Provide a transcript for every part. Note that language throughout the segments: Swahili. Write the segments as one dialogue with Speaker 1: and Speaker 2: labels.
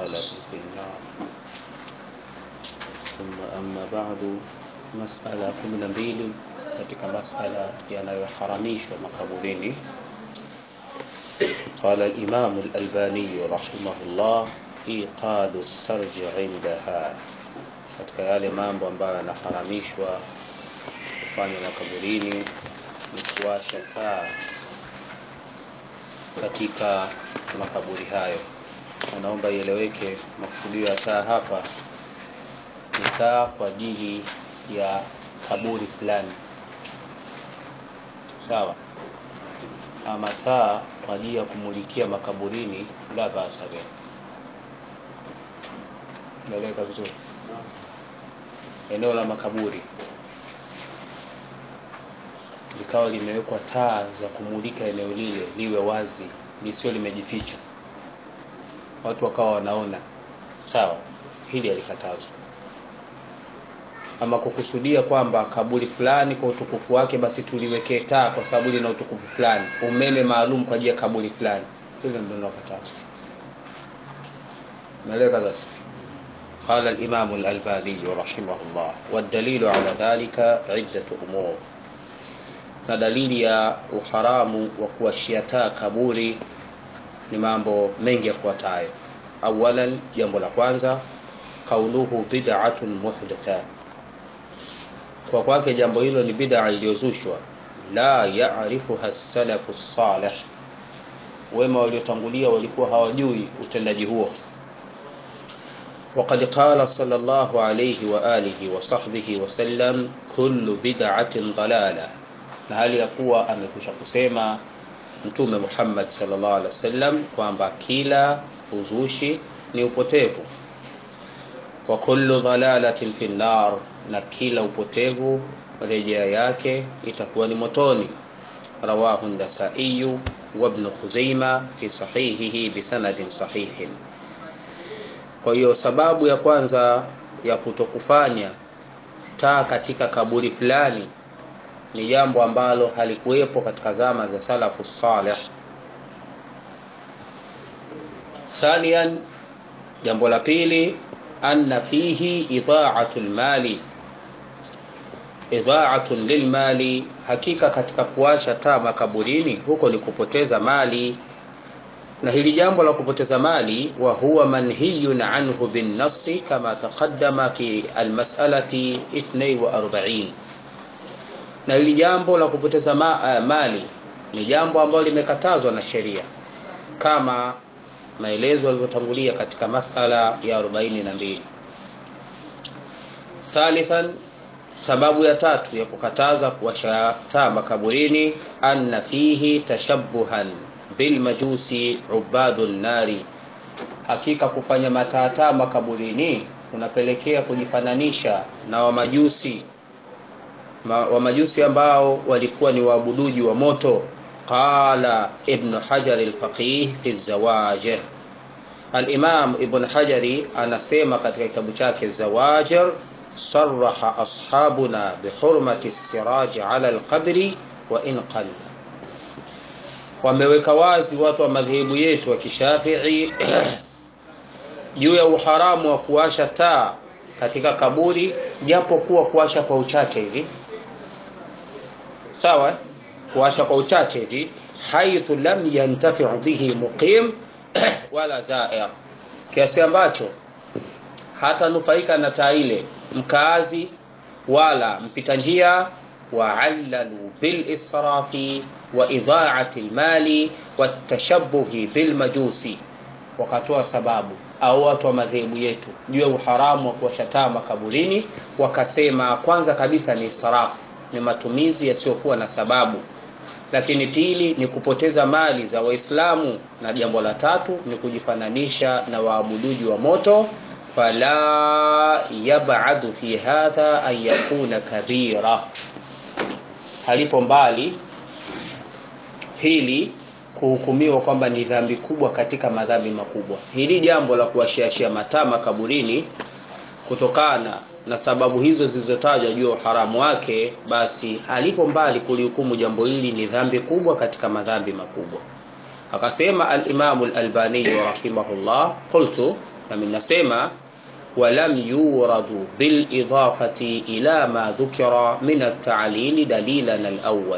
Speaker 1: ضلالة في النار ثم أما بعد masala kumi na mbili katika masala yanayoharamishwa makaburini قال الإمام الألباني رحمه الله إيقاد السرج عندها katika yale mambo ambayo yanaharamishwa kufanywa makaburini ni kuwasha taa katika makaburi hayo anaomba ieleweke makusudio ya taa hapa ni taa kwa ajili ya kaburi fulani sawa ama taa kwa ajili ya kumulikia makaburini la basa bihi naeleweka vizuri eneo la makaburi likawa limewekwa taa za kumulika eneo lile liwe wazi lisio limejificha watu wakawa wanaona sawa hili alikatazwa ama kukusudia kwamba kaburi fulani kwa utukufu wake basi tuliwekee taa kwa sababu lina utukufu fulani umeme maalum kwa ajili ya kaburi fulani hilo ndio linalokatazwa naeleweka sasa قال الإمام الألباني رحمه الله والدليل على ذلك عدة أمور na dalili ya uharamu wa kuwashia taa kaburi ni mambo mengi yafuatayo awalan jambo la kwanza kauluhu bid'atun muhdatha kwa kwake jambo hilo ni bid'a iliyozushwa la ya'rifuha salafu salih wema waliotangulia walikuwa hawajui utendaji huo وقد قال صلى الله عليه وآله وصحبه وسلم كل بدعة ضلالة na hali ya kuwa amekusha kusema mtume Muhammad sallallahu alaihi wasallam kwamba kila uzushi ni upotevu wa kullu dhalalatin fi nar na kila upotevu rejea yake itakuwa ni motoni rawahu an-nasai wa ibn khuzaima fi sahihihi bisanadin sahihin kwa hiyo sababu ya kwanza ya kutokufanya taa katika kaburi fulani ni jambo ambalo halikuwepo katika zama za salafu salih thanian jambo la pili anna fihi idha'atu lmali idha'atu lilmali hakika katika kuwasha taa makaburini huko ni kupoteza mali na hili jambo la kupoteza mali wa huwa manhiyun anhu binnasi kama taqaddama fi almas'alati 42 na hili jambo la kupoteza ma, uh, mali ni jambo ambalo limekatazwa na sheria kama maelezo yalivyotangulia katika masala ya 42 thalithan sababu ya tatu ya kukataza kuwasha taa makaburini anna fihi tashabbuhan bilmajusi ubadu nari hakika kufanya mataataa makaburini kunapelekea kujifananisha na wamajusi Ma, wamajusi ambao walikuwa ni waabuduji wa moto qala ibn hajar alfaqih fi zawajir alimam ibn hajari anasema katika kitabu chake zawajir صرح أصحابنا بحرمة السراج على القبر وإن قل wameweka wazi watu wa madhehebu yetu wa kishafii juu ya uharamu wa kuwasha taa katika kaburi japo kuwa kuwasha kwa uchache hivi sawa kuwasha kwa uchache hivi haithu lam yantafiu bihi muqim wala zair kiasi ambacho hata nufaika na taa ile mkaazi wala mpita njia وعللوا بالإسراف وإضاعة المال والتشبه بالمجوس wakatoa sababu au watu wa madhehebu yetu juu ya uharamu wa kuwashataa makaburini wakasema kwanza kabisa ni israfu ni matumizi yasiyokuwa na sababu lakini pili ni kupoteza mali za waislamu na jambo la tatu ni kujifananisha na waabuduji wa moto fala yabadu fi hadha an yakuna kabira halipo mbali hili kuhukumiwa kwamba ni dhambi kubwa katika madhambi makubwa hili jambo la kuwashiashia mataa makaburini kutokana na sababu hizo zilizotajwa juu ya uharamu wake basi halipo mbali kulihukumu jambo hili ni dhambi kubwa katika madhambi makubwa akasema al-Imam al-Albani rahimahullah qultu nami nasema ولم يورد بالإضافة إلى ما ذكر من التعليل دليلا الأول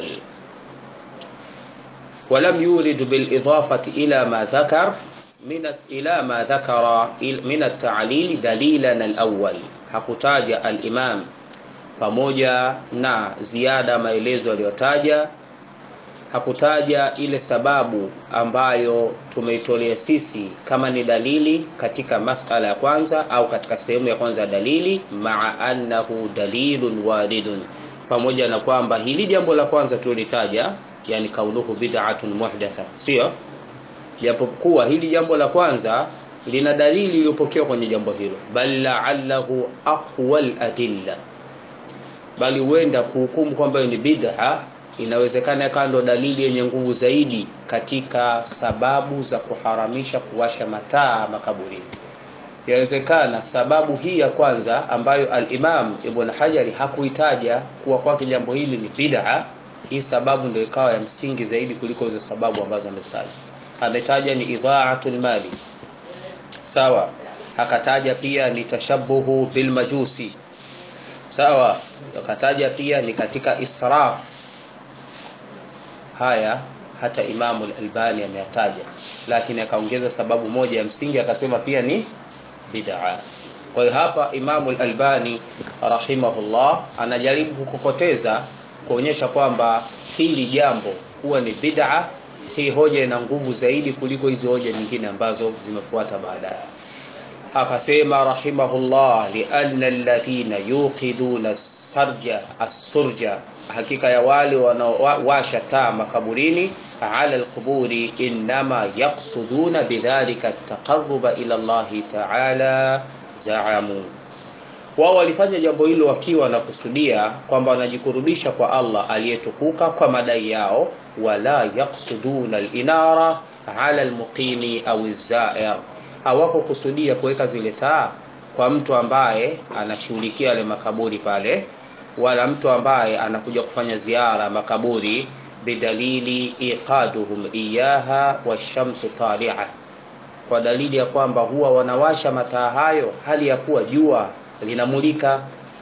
Speaker 1: ولم يورد بالإضافة إلى ما ذكر من إلى ما ذكر من التعليل دليلا الأول hakutaja al-Imam pamoja na ziada maelezo aliyotaja hakutaja ile sababu ambayo tumeitolea sisi kama ni dalili katika masala ya kwanza au katika sehemu ya kwanza ya dalili maa annahu dalilun waridun pamoja na kwamba hili jambo la kwanza tulitaja yani kaunuhu bid'atun muhdatha sio japokuwa hili jambo la kwanza lina dalili iliyopokewa kwenye jambo hilo bal la'allahu aqwal adilla bali huenda kuhukumu kwamba ni bid'a inawezekana ikawa ndo dalili yenye nguvu zaidi katika sababu za kuharamisha kuwasha mataa makaburini inawezekana sababu hii ya kwanza ambayo al-Imam Ibn Hajari hakuitaja kuwa kwake jambo hili ni bid'a hii sababu ndio ikawa ya msingi zaidi kuliko hizo sababu ambazo ametaja ametaja ni idha'atul mali sawa akataja pia ni tashabuhu bil majusi sawa akataja pia ni katika israf haya hata Imamu al-Albani ameyataja lakini akaongeza sababu moja ya msingi akasema pia ni bid'a kwa hiyo hapa Imamu al-Albani rahimahullah anajaribu kukokoteza kuonyesha kwamba hili jambo huwa ni bid'a hii hoja ina nguvu zaidi kuliko hizo hoja nyingine ambazo zimefuata baadaye akasema rahimahullah lianna alladhina yuqiduna sarja as-surja hakika ya wale wanaowasha taa makaburini ala alquburi inma yaqsuduna bidhalika at-taqarruba ila Allah ta'ala za'amu wao walifanya jambo hilo wakiwa na kusudia kwamba wanajikurubisha kwa Allah aliyetukuka kwa madai yao wala yaqsuduna al-inara ala al-muqimi au az-za'ir hawako kusudia kuweka zile taa kwa mtu ambaye anashughulikia yale makaburi pale wala mtu ambaye anakuja kufanya ziara makaburi bidalili iqaduhum iyaha washamsu tali'a kwa dalili ya kwamba huwa wanawasha mataa hayo hali ya kuwa jua linamulika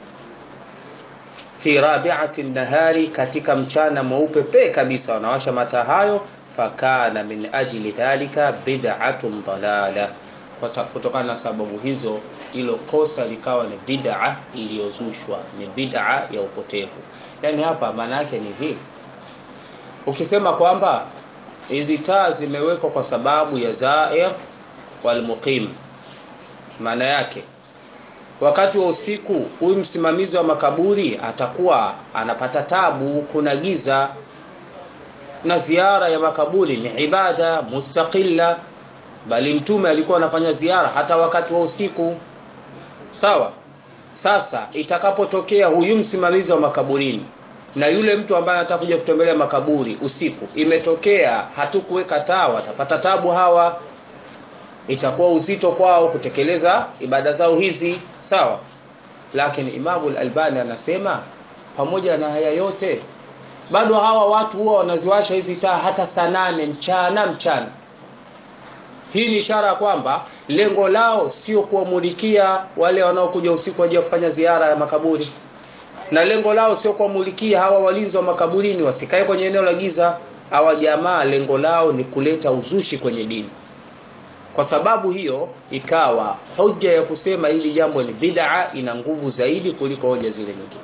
Speaker 1: fi rabi'ati nahari katika mchana mweupe pe kabisa wanawasha mataa hayo fakana min ajli dhalika bid'atun dalala kutokana na sababu hizo hilo kosa likawa ni bid'a iliyozushwa ni bid'a ya upotevu yani hapa maana yake ni hivi ukisema kwamba hizi taa zimewekwa kwa sababu ya zair wal muqim maana yake wakati wa usiku huyu msimamizi wa makaburi atakuwa anapata tabu kuna giza na ziara ya makaburi ni ibada mustaqilla bali mtume alikuwa anafanya ziara hata wakati wa usiku sawa sasa itakapotokea huyu msimamizi wa makaburini na yule mtu ambaye anataka kuja kutembelea makaburi usiku imetokea hatukuweka taa watapata tabu hawa itakuwa uzito kwao kutekeleza ibada zao hizi sawa lakini Imamu al-Albani anasema pamoja na haya yote bado hawa watu huwa wanaziwasha hizi taa hata saa nane mchana mchana hii ni ishara ya kwamba lengo lao sio kuwamulikia wale wanaokuja usiku waje kufanya ziara ya makaburi na lengo lao sio kuwamulikia hawa walinzi wa makaburini wasikae kwenye eneo la giza hawa jamaa lengo lao ni kuleta uzushi kwenye dini kwa sababu hiyo ikawa hoja ya kusema hili jambo ni bid'a ina nguvu zaidi kuliko hoja zile nyingine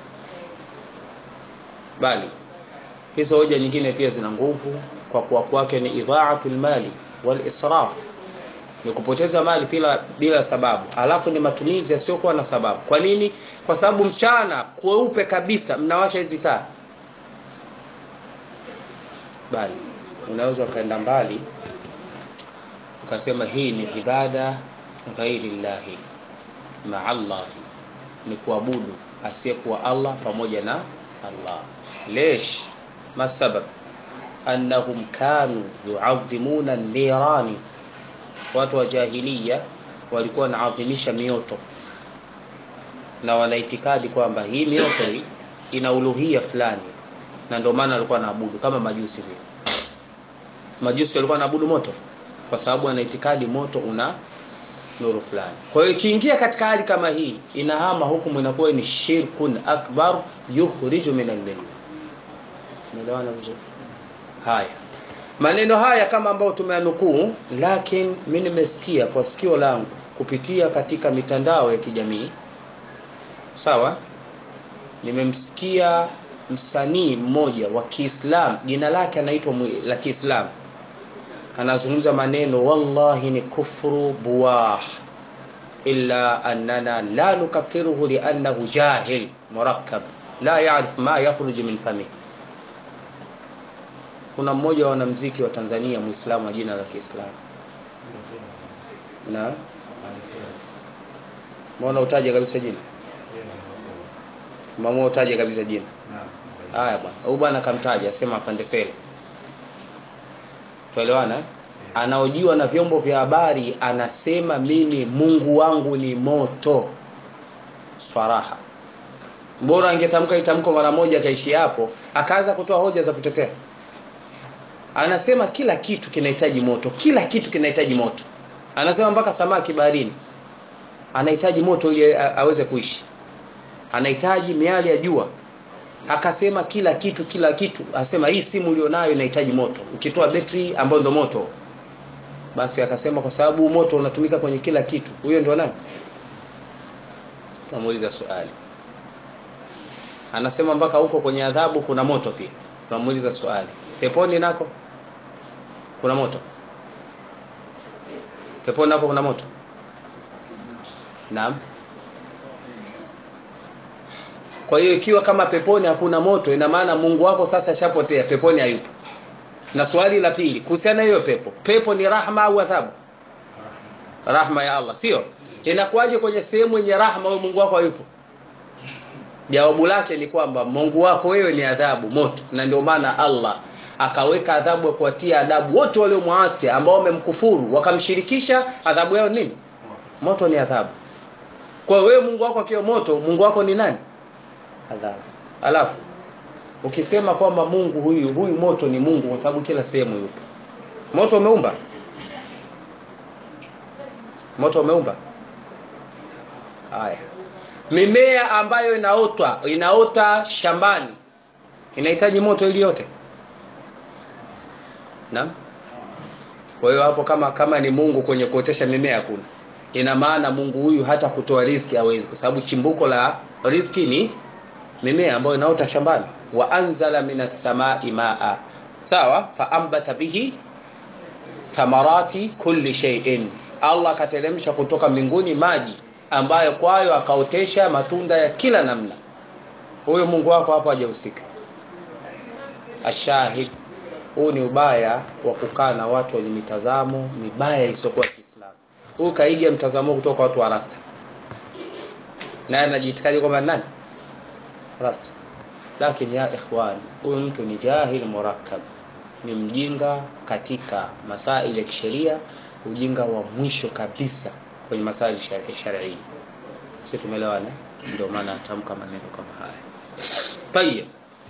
Speaker 1: bali hizo hoja nyingine pia zina nguvu kwa kuwa kwake ni idha'atul mali wal israf ni kupoteza mali bila bila sababu alafu ni matumizi yasiyokuwa na sababu kwa nini kwa sababu mchana kweupe kabisa mnawasha hizi taa bali unaweza ukaenda mbali ukasema hii ni ibada ghairi llahi maa Allah ni kuabudu asiyekuwa Allah pamoja na Allah lesh masabab annahum kanu yuadhimuna nirani watu wa jahiliya walikuwa wanaadhimisha mioto na wanaitikadi kwamba hii mioto hii ina uluhia fulani na ndio maana walikuwa wanaabudu kama majusi vile majusi walikuwa wanaabudu moto kwa sababu ana itikadi moto una nuru fulani kwa hiyo ikiingia katika hali kama hii inahama hukumu inakuwa ni shirkun akbar yukhriju min al-millah umeelewana vizuri haya maneno haya kama ambayo tumeanukuu lakini mimi nimesikia kwa sikio langu kupitia katika mitandao ya kijamii sawa nimemsikia msanii mmoja wa Kiislamu jina lake anaitwa la Kiislamu anazungumza maneno wallahi ni kufru buwah illa annana la nukaffiruhu liannahu jahil murakkab la yaarif ma yakhruju min famihi kuna mmoja wa wanamuziki wa Tanzania Muislamu wa jina la Kiislamu na mbona utaje kabisa jina mama utaje kabisa jina haya bwana huyu bwana kamtaja asema apande sele tuelewana anaojiwa na vyombo vya habari anasema mimi Mungu wangu ni moto swaraha bora angetamka itamko mara moja akaishi hapo akaanza kutoa hoja za kutetea anasema kila kitu kinahitaji moto kila kitu kinahitaji moto anasema mpaka samaki baharini anahitaji moto ili aweze kuishi anahitaji miali ya jua akasema kila kitu kila kitu asema hii simu ulionayo inahitaji moto ukitoa betri ambayo ndio moto basi akasema kwa sababu moto unatumika kwenye kila kitu huyo ndio nani tunamuuliza swali anasema mpaka huko kwenye adhabu kuna moto pia tunamuuliza swali peponi nako kuna moto peponi nako kuna moto naam kwa hiyo ikiwa kama peponi hakuna moto ina maana Mungu wako sasa ashapotea peponi hayupo na swali la pili kuhusiana hiyo pepo pepo ni rahma au adhabu rahma ya Allah sio inakuwaje kwenye sehemu yenye rahma wewe Mungu wako hayupo jawabu lake ni kwamba Mungu wako wewe ni adhabu moto na ndio maana Allah akaweka adhabu ya kuwatia adabu wote waliomwasi ambao wamemkufuru wakamshirikisha adhabu yao nini moto ni adhabu kwa wewe Mungu wako akiwa moto Mungu wako ni nani adhabu alafu ukisema kwamba Mungu huyu huyu moto ni Mungu kwa sababu kila sehemu yupo moto umeumba moto umeumba haya mimea ambayo inaota inaota shambani inahitaji moto ili yote naam kwa hiyo hapo kama kama ni Mungu kwenye kuotesha mimea hakuna ina maana Mungu huyu hata kutoa riziki hawezi kwa sababu chimbuko la riziki ni mimea ambayo inaota shambani wa anzala minas samai maa sawa faambata bihi thamarati kulli shay'in Allah akateremsha kutoka mbinguni maji ambayo kwayo akaotesha matunda ya kila namna huyo Mungu wako hapo hajahusika ashahid huu ni ubaya wa kukaa na watu wenye mitazamo mibaya isiyokuwa Kiislamu huyu kaiga mtazamo kutoka kwa watu wa rasta naye anajiitikaje kwamba nani rasta lakini ya ikhwan huyu mtu ni jahil murakkab ni mjinga katika masaili ya kisheria ujinga wa mwisho kabisa kwenye masaili sharia sisi tumeelewana ndio maana atamka maneno kama haya tayeb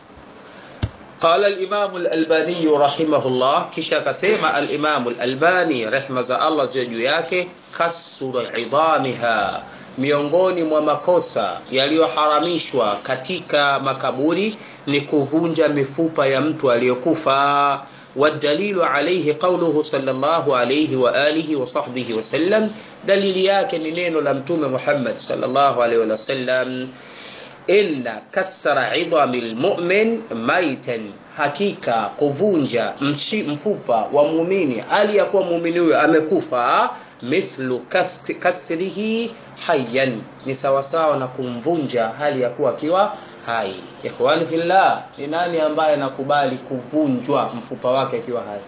Speaker 1: قال الإمام الألباني رحمه الله كشا كسيما الإمام الألباني رحمة الله زيجو yake kasru idamiha miongoni mwa makosa yaliyoharamishwa katika makaburi ni kuvunja mifupa ya mtu aliyokufa والدليل عليه قوله صلى الله عليه وآله وصحبه وسلم دليل yake ni neno la mtume Muhammad sallallahu alaihi wasallam inna kasra idami almu'min maitan hakika kuvunja mshi, mfupa wa muumini hali ya kuwa muumini huyo amekufa mithlu kasrihi hayyan ni sawasawa na kumvunja hali ya kuwa akiwa hai ikhwani fillah ni nani ambaye anakubali kuvunjwa mfupa wake akiwa hai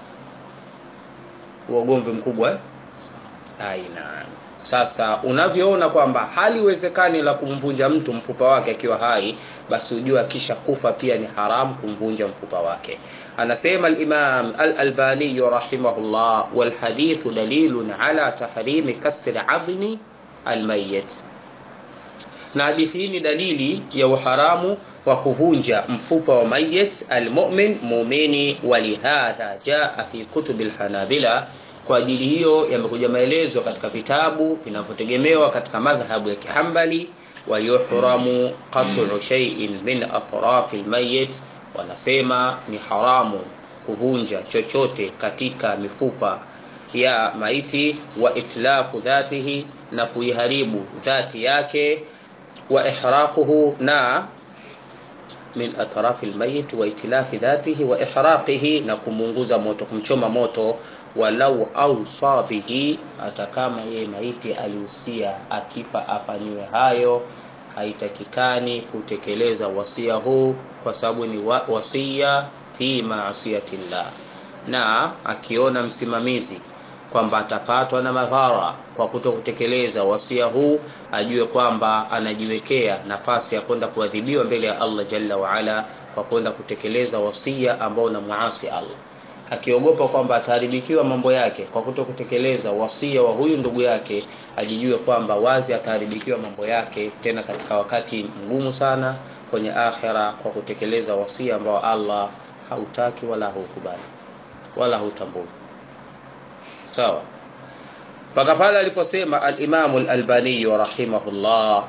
Speaker 1: uogomvi mkubwa eh? aina sasa unavyoona kwamba haliwezekani la kumvunja mtu mfupa wake akiwa hai basi ujue akisha kufa pia ni haramu kumvunja mfupa wake anasema al-Imam al-Albani rahimahullah wal hadithu dalilun ala tahrimi kasri adni al-mayyit na hadithi hii ni dalili ya uharamu wa kuvunja mfupa wa mayit almu'min muumini walihadha jaa fi kutub alhanabila kwa ajili hiyo yamekuja maelezo katika vitabu vinavyotegemewa katika madhhabu ya kihambali wayuhramu qat'u shay'in min atrafi almayyit wanasema ni haramu kuvunja chochote katika mifupa ya maiti wa itlafu dhatihi na kuiharibu dhati yake wa ihraquhu na min atrafi almayit wa itlafi dhatihi wa ihraqihi na kumunguza moto kumchoma moto walau ausa bihi hata kama yeye maiti alihusia akifa afanyiwe hayo haitakikani kutekeleza wasia huu kwa sababu ni wa, wasia fi maasiyatillah na akiona msimamizi kwamba atapatwa na madhara kwa kuto kutekeleza wasia huu ajue kwamba anajiwekea nafasi ya kwenda kuadhibiwa mbele ya Allah jalla waala kwa kwenda kutekeleza wasia ambao na muasi Allah akiogopa kwamba ataharibikiwa mambo yake kwa kuto kutekeleza wasia wa huyu ndugu yake ajijue kwamba wazi ataharibikiwa mambo yake tena katika wakati mgumu sana kwenye akhera kwa kutekeleza wasia ambao Allah hautaki wala haukubali wala hautambui sawa mpaka pale aliposema al-Imam al-Albani rahimahullah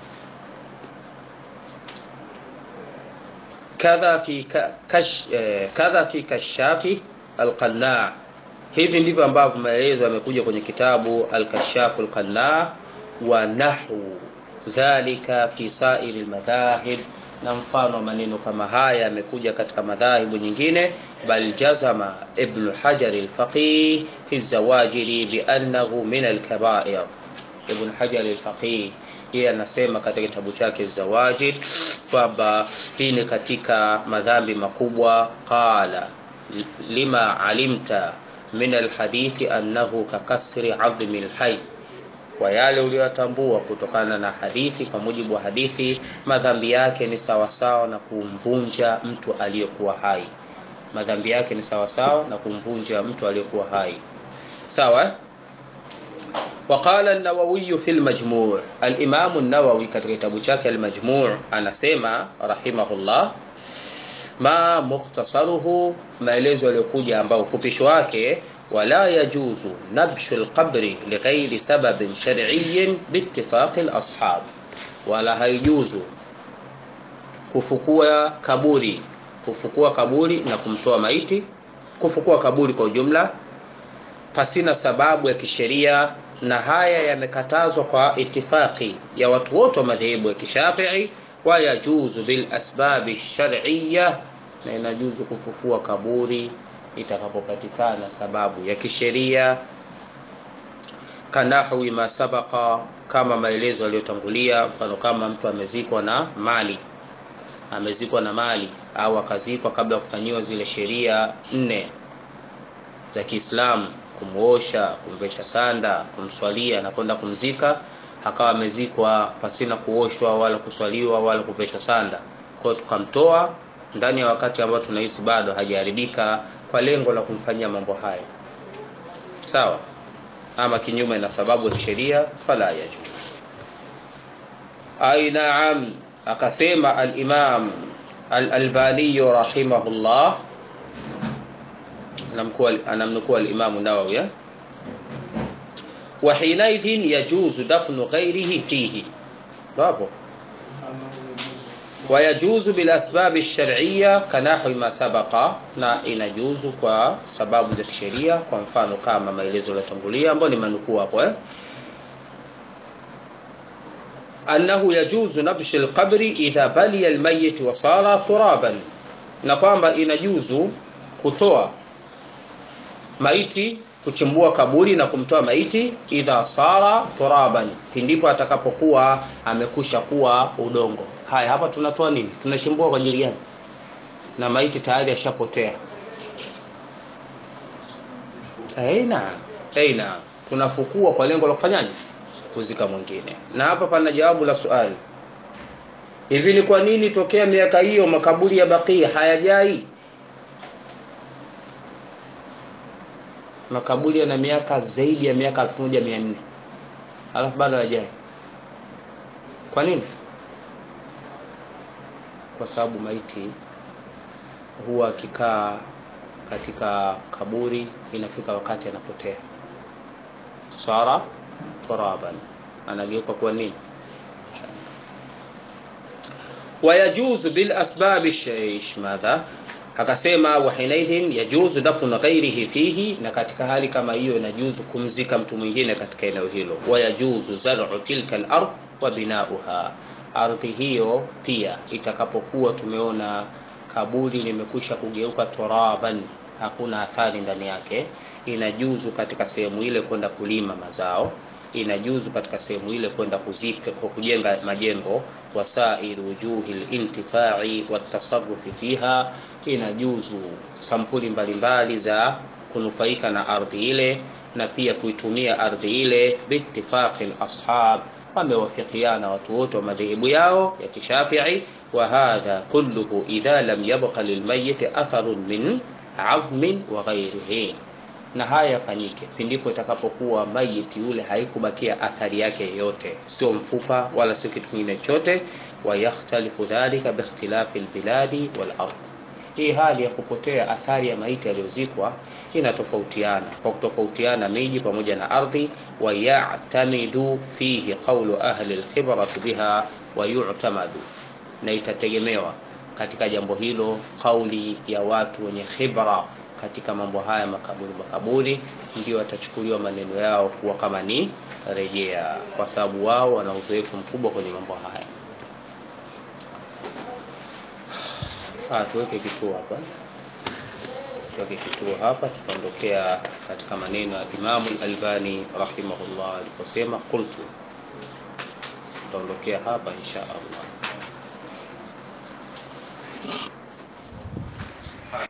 Speaker 1: kadha fi kash, eh, kadha fi kashafi al-Qanna hivi ndivyo ambavyo maelezo yamekuja kwenye kitabu al-Kashaf al-Qanna wa nahwu dhalika fi sa'iri al-madhahib na mfano wa maneno kama haya yamekuja katika madhahibu nyingine bal jazama ibn hajar al-faqih fi zawajiri bi annahu min al-kaba'ir ibn hajar al-faqih yeye anasema katika kitabu chake zawajir kwamba hii ni katika madhambi makubwa qala lima alimta min alhadithi annahu kakasri adhmi alhayy kwa yale uliyotambua kutokana na hadithi kwa mujibu wa hadithi madhambi yake ni sawasawa na kumvunja mtu aliyekuwa hai madhambi yake ni sawasawa na kumvunja mtu aliyekuwa hai sawa وقال النووي في المجموع الإمام النووي katika kitabu chake al-Majmu' anasema rahimahullah ma mukhtasaruhu maelezo yaliyokuja ambao ufupisho wake wala yajuzu nabshu al-qabri lighairi sababin shar'iyyin biittifaq al-ashab wala haijuzu kufukua kaburi kufukua kaburi na kumtoa maiti kufukua kaburi kwa ujumla pasina sababu ya kisheria na haya yamekatazwa kwa itifaki ya watu wote wa madhehebu ya kishafii wa yajuzu bil asbabi shar'iyya na inajuzu kufufua kaburi itakapopatikana sababu ya kisheria kanahwi ma sabaqa kama maelezo yaliyotangulia mfano kama mtu amezikwa na mali amezikwa na mali au akazikwa kabla ya kufanyiwa zile sheria nne za Kiislamu kumuosha kumvesha sanda kumswalia na kwenda kumzika akawa amezikwa pasina kuoshwa wala kuswaliwa wala kuveshwa sanda kwa tukamtoa ndani ya wakati ambao tunahisi bado hajaharibika kwa lengo la kumfanyia mambo haya sawa ama kinyume na sababu ya sheria fala yajuz ai naam akasema al-imam al-albani rahimahullah anamnukuu al-imam nawawi wa hinaidhin yajuzu dafnu ghairihi fihi bapo ويجوز بالاسباب الشرعيه كنحو ما سبق na inajuzu kwa sababu za kisheria kwa mfano kama maelezo yaliyotangulia ambayo ni manukuu hapo eh annahu yajuzu nabsh alqabri idha baliya almayyit wa sara turaban na kwamba inajuzu kutoa maiti kuchimbua kaburi na kumtoa maiti idha sara turaban pindipo atakapokuwa amekusha kuwa udongo haya hapa tunatoa nini tunachimbua kwa ajili gani na maiti tayari ashapotea aina aina tunafukua kwa lengo la kufanyaje kuzika mwingine na hapa pana jawabu la swali hivi ni kwa nini tokea miaka hiyo makaburi ya Baqi hayajai makaburi yana miaka zaidi ya miaka 1400 alafu bado hayajai kwa nini kwa sababu maiti huwa akikaa katika kaburi inafika wakati anapotea sara turaban anageuka kuwa nini wayajuzu bil asbabi shaish madha akasema wahinaidhin yajuzu dafnu ghairihi fihi na katika hali kama hiyo inajuzu kumzika mtu mwingine katika eneo hilo wayajuzu zar'u tilka al-ard wa binauha ardhi hiyo pia itakapokuwa tumeona kaburi limekwisha kugeuka turaban hakuna athari ndani yake inajuzu katika sehemu ile kwenda kulima mazao inajuzu katika sehemu ile kwenda kuzika kwa kujenga majengo wasair wujuhi lintifai watasarufi fiha inajuzu sampuli mbalimbali za kunufaika na ardhi ile na pia kuitumia ardhi ile biitifaqi ashab wamewafikiana watu wote wa madhehebu yao ya kishafii wa hadha kulluhu idha lam yabqa lilmayiti atharun min admin wa ghairihi na haya yafanyike pindipo itakapokuwa mayiti yule haikubakia athari yake yoyote sio mfupa wala sio kitu kingine chochote wayakhtalifu dhalika biikhtilafi lbiladi walard hii hali ya kupotea athari ya maiti aliyozikwa inatofautiana kwa kutofautiana miji pamoja na ardhi wayatamidu fihi qaulu ahli lkhibrati biha wayutamadu na itategemewa katika jambo hilo kauli ya watu wenye khibra katika mambo haya makaburi makaburi ndio watachukuliwa maneno yao kuwa kama ni rejea kwa sababu wao wana uzoefu mkubwa kwenye mambo haya ah, tuweke kituo hapa tuweke kituo hapa tutaondokea katika maneno ya imamu albani rahimahullah aliposema qultu tutaondokea hapa insha allah